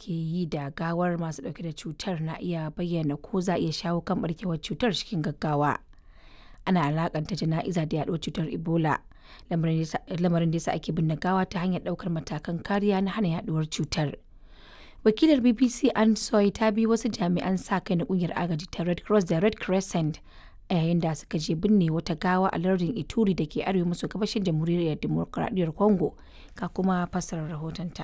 ake yi da gawar masu dauke da cutar na iya bayyana ko za a iya shawo kan barkewar cutar cikin gaggawa ana alakanta jana'iza da yaduwar cutar ebola lamarin da yasa ake binne gawa ta hanyar daukar matakan kariya na hana yaduwar cutar wakilar bbc an soy ta bi wasu jami'an sa kai na kungiyar agaji ta red cross da red crescent a yayin da suka je binne wata gawa a lardin ituri da ke arewa maso gabashin jamhuriyar demokuraɗiyyar congo ka kuma fassarar rahotonta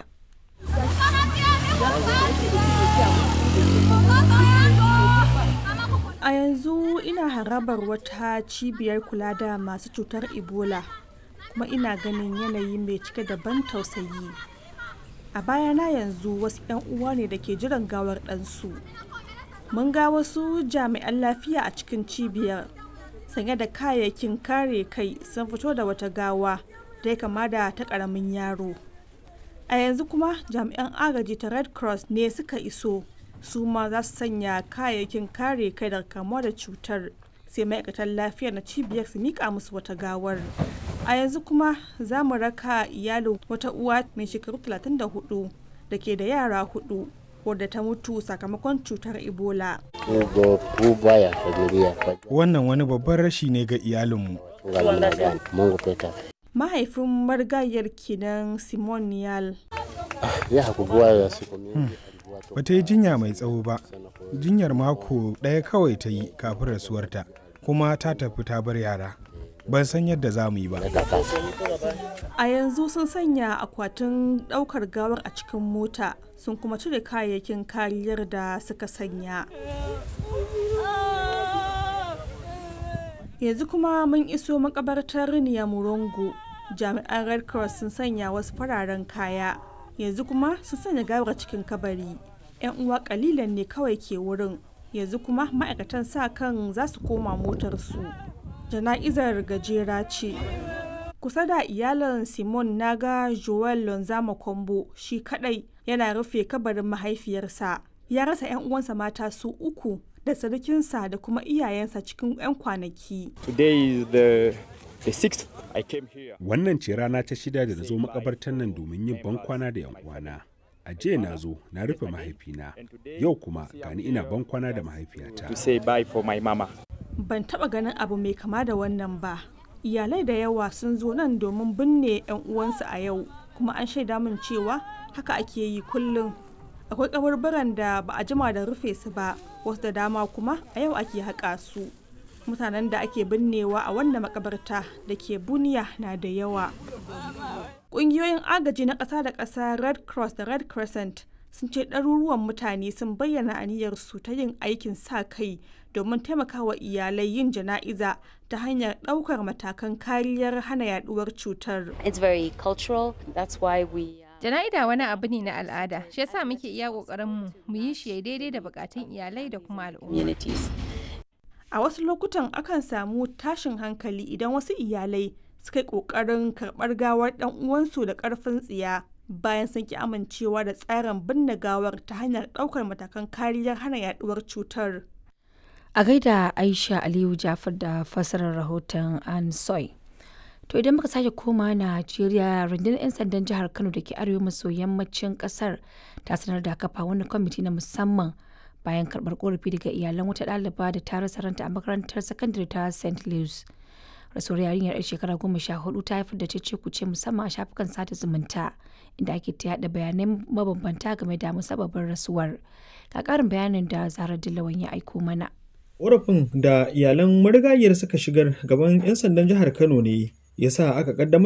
a yanzu ina harabar wata cibiyar kula da masu cutar ebola kuma ina ganin yanayi mai cike da ban tausayi a bayana yanzu wasu 'yan uwa ne da ke jiran gawar ɗansu mun ga wasu jami'an lafiya a cikin cibiyar sanye da kayayyakin kare kai sun fito da wata gawa da ya kama da ta ƙaramin yaro a yanzu kuma jami'an agaji ta red cross ne suka iso su ma za su sanya kayayyakin kare kai daga kamuwa da cutar sai ma'aikatan lafiya na cibiyar su mika musu wata gawar a yanzu kuma za mu raka iyalin wata uwa mai shekaru 34 da ke da yara hudu wadda ta mutu sakamakon cutar ebola wannan wani babban rashi ne ga iyalinmu mahaifin marigayar kenan simon niyal ba ta yi jinya mai tsawo ba jinyar mako ɗaya kawai ta yi kafin rasuwarta kuma ta tafi ta bar yara ban san yadda za mu yi ba a yanzu sun sanya akwatin ɗaukar gawar a cikin mota sun kuma cire kayayyakin kariyar da suka sanya yanzu kuma mun iso makabartar murongo jami'an red cross sun sanya wasu fararen kaya yanzu kuma sun sanya gawar cikin kabari yan uwa kalilan ne kawai ke wurin yanzu kuma ma'aikatan sa kan za su koma motarsu jana'izar gajera ce kusa da iyalan simon naga joel lonzama kombo shi kadai yana rufe kabarin mahaifiyarsa ya rasa 'yan uwansa mata su uku da sarkinsa da kuma iyayensa cikin 'yan kwanaki Wannan ce rana ta shida da na zo makabartar nan domin yin bankwana da 'yan uwana. A jiya na zo na rufe mahaifina, yau kuma gani ina bankwana da mahaifiyata. Ban taba ganin abu mai kama da wannan ba. Iyalai da yawa sun zo nan domin binne 'yan uwansu a yau, kuma an shaida min cewa haka ake yi kullum. Akwai kabarbaran da ba a jima da rufe su ba, wasu da dama kuma a yau ake haƙa su. mutanen da ake binnewa a wannan makabarta da ke buniya na da yawa ƙungiyoyin agaji na ƙasa da ƙasa red cross da red crescent sun ce ɗaruruwan mutane sun bayyana aniyarsu ta yin aikin sa kai domin taimakawa iyalai yin jana'iza ta hanyar ɗaukar matakan kariyar hana yaduwar cutar. It's very cultural, that's why we Jana'ida wani abu ne na al'ada, shi yasa muke iya ƙoƙarin mu mu yi shi daidai da bukatun iyalai da kuma al'umma. communities. A wasu lokutan akan samu tashin hankali idan wasu iyalai suka yi ƙoƙarin karɓar gawar ɗan uwansu da ƙarfin tsiya bayan sun ki amincewa da tsarin binne gawar ta hanyar ɗaukar matakan kariyar hana yaduwar cutar. a gaida aisha aliyu jafar da fassarar rahoton an soy to idan muka sake koma najeriya rundunar 'yan sandan jihar kano da ke arewa maso yammacin kasar ta sanar da kafa wani kwamiti na musamman bayan karbar korafi daga iyalan wata ɗaliba da ta rasa ranta a makarantar sakandare ta st louis rasuwar yarinyar 'yar shekara goma sha hudu ta haifar da cece kuce musamman a shafukan sada zumunta inda ake ta yada bayanai mabambanta game da musabbabin rasuwar ga karin bayanin da zarar dillawan ya aiko mana Ƙorafin da iyalan marigayiyar suka shigar gaban 'yan sandan jihar Kano ne ya sa aka ƙaddamar